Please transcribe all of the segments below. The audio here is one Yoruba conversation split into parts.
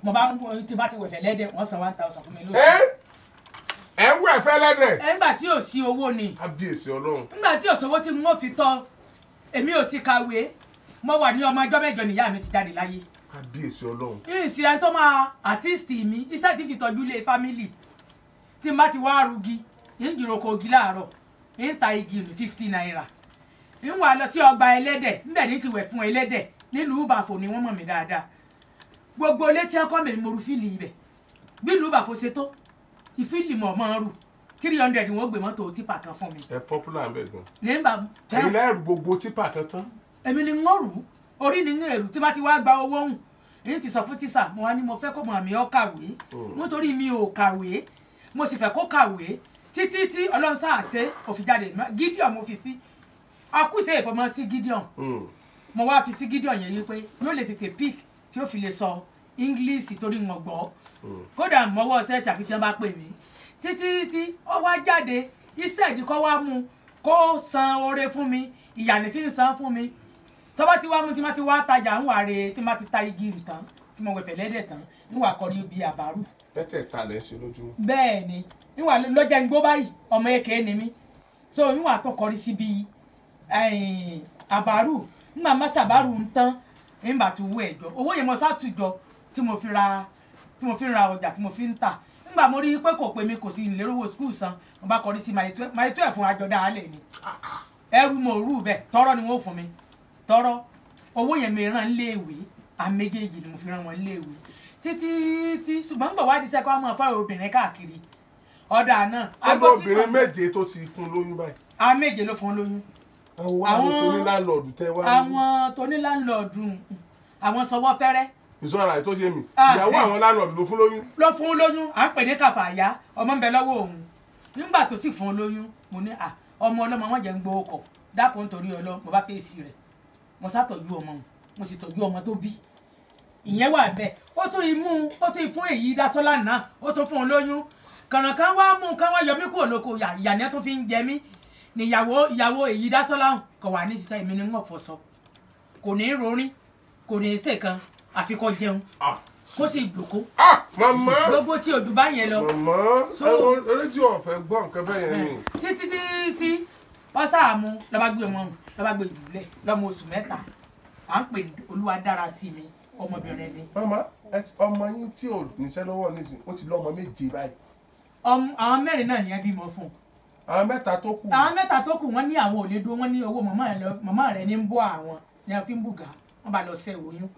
mo bá tí bá ti wẹ̀fẹ̀ lẹ́dẹ̀ wọ́n san one thousand fún mi ẹ lóṣù. ẹ wú ẹ̀fẹ́ lẹ́dẹ̀ ẹ nígbà tí ò sí owó ni kábíyèsí ọlọ́run nígbà tí ò sówó tí mo fi tọ́ èmi ò sì kàwé mo wà ní ọmọ ọjọ́ mẹ́jọ nìyá mi ti jáde láyé kábíyèsí ọlọ́run ìsìlẹ̀ tó máa àtíìsì mi iṣẹ́ ti fi tọ́jú ilé fámìlì tí n bá ti wá rugi ń jìròkò ogi láàárọ̀ ń ta igi ní fifty naira ń wà lọ sí ọgbà ẹlẹ́dẹ̀ níbẹ̀ ní ti wẹ̀ fún ẹlẹ́dẹ̀ nílùú ìbàfò ni wọ́n mọ̀ mí dáadáa gbogbo ilé tí wọ́n kọ́ mi mo ru fíìlì ibẹ̀ bí ìlú ìbàfò ṣe tó ìfíìlì mọ̀ mọ́ rù three hundred wọ́n gbé mọ́tò tipa kan fún mi ẹ popular ń bẹ̀ gan nígbà ẹ̀yin lẹ́rù gbogbo tipa kan tán èmi ni ń rù ú orí ni ń èrú tí bá ti wá gba owó hùn èyí ti sọ fún tíṣà mo wá ní mo fẹ́ kó mọ̀ àmì ọ́ kàwé nítorí mi ò kàwé mo sì fẹ́ kó kàwé títí tí ọlọ́run sáà ṣe òfin jáde Gideon mo fi sí akúṣe ìfọmọ sí Gideon Mm. mo wá fi sí Gideon yẹn wípé yóò lè tètè pick tí ó fi lè sọ English torí wọn gbọ́ kódà mọ́wọ́ sẹ́ẹ̀tì àfi tí wọ́n bá pè mí títí tí ó wá jáde iṣẹ́ ìdíkọ́ wá mú kó san oore fún mi ìyànní fi ń san fún mi tó bá ti wá mú tí má ti wá tajà ń wà re tí má ti ta igi nǹkan tí mo wẹ̀fẹ̀ lẹ́dẹ̀ tán ń wà kọrí ibi àbárù mẹ́tẹ̀ẹ̀ta lẹ́ ń ṣe lójúmọ́ bẹ́ẹ̀ ni ń wà lọ́jà ń gbó báyìí ọmọ èké ni mí so ń wà tó kọrí síbi ẹ̀yìn àbárù ń mà má sàbárù ń tán ń bà tó wú ẹ̀jọ́ owó yẹn mo sátùjọ tí mo fi ra tí mo fi ra ọjà tí mo fi ń tà nígbà mo rí i pé kò pé mi kò sí ìlérò owó skul san mo bá kọrí sí my twelve fún àjọdá alẹ́ ni ẹrù mo rú bẹ́ẹ̀ tọrọ ni wọ́n fún mi tọrọ owó yẹn mi ràn léèwé àmì méjèèjì ni mo fi ràn wọn léèwé títí tí ṣùgbọ́n gbọ̀ wádìí sẹ́kọ̀ ọmọ fáwọn obìnrin káàkiri ọ̀dà náà sọ́dọ̀ obìnrin méje tó ti fún lóyún báyìí a méje ló fún lóyún àwọn àwọn tó ní láńlọ́ọ̀dù tẹ́ wá ní àwọn tó ní láńlọ́ọ̀dù àwọn sọwọ́ fẹ́rẹ́ ìṣọ́ra ẹ̀ tó yé mi Ah, ìyàwó eh. àwọn láńlọ́ọ̀dù ló fún lóyún ló fún lóyún à ń pè ní kàfàyà ọmọ ń bẹ lọ́wọ́ òun nígbà tó sì fún lóyún mo ní à ọmọ ọlọ́mọ wọn jẹ́ ń gbowó kọ̀ dákun nítorí ọlọ́ mo bá fèsì rẹ̀ mo sátọ́jú ọmọ òun mo sì tọ́jú ọmọ tó bí ìyẹn wà bẹ́ẹ̀ ó tún imú ó tún fún èyí dásọ́lá náà ó tún fún un lóyún kànàkàn wá mú kán wá yọ mí kúrò lóko yà ìyá ni ẹ tún fi ń jẹ mí níyàwó ìyàwó èyí dásọ́lá kò wà ní sísá èmi ni ń wọ̀ fọṣọ kò ní í rorin kò ní í ṣèkan àfikọ́ jẹun Ah. kó sì dòkó ah màmá gbogbo tí ojú bá yẹn lọ màmá So- ẹ rédíò ọ̀fẹ́ gbọ́ nǹkan bẹ́ẹ̀ yẹn ni títí títí wọ́n sáàmù lọ́ba gbé wọn lọ́ba gbé ìdúlẹ̀ lọ́mọ oṣù mẹ́ta à ń pè ní olúwa dára sí mi ọmọbìnrin ni màmá ẹ ti- ọmọ yín tí ò níṣẹ́ lọ́wọ́ nísìn ó ti lọ́mọ méje báyìí Ọmọ- àwọn mẹ́rin náà nìyẹn bímọ fún un àwọn mẹ́ta tó kù àwọn mẹ́ta tó kù wọ́n ní àwọn ò lè dúró wọ́n ní owó màmá rẹ̀ lọ- màmá rẹ̀ ní ń bọ́ àwọn ní wọ́n fi ń bùgà wọ́n bá lọ ṣe oyún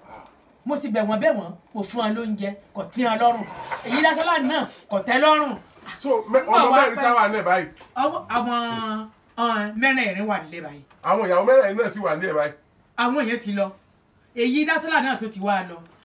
mo sì bẹ̀ wọ́n bẹ̀ wọ́n mo fún wọn lóúnjẹ kò tí wọn lọ́rùn èyí lásánlá náà kò tẹ́ lọ́rùn so mẹ- Nígbà ọmọ wá mẹ́rin pẹ́- sáwà náà báyìí Ọwọ́- àwọn ọ̀n, mẹ́rẹ̀ẹ̀rin wà nílé báyìí àwọn ìyàwó mẹ́rin náà sì wà ní ẹ̀ báyìí àwọn èèyàn ti lọ èyí dásílà náà tó ti wá lọ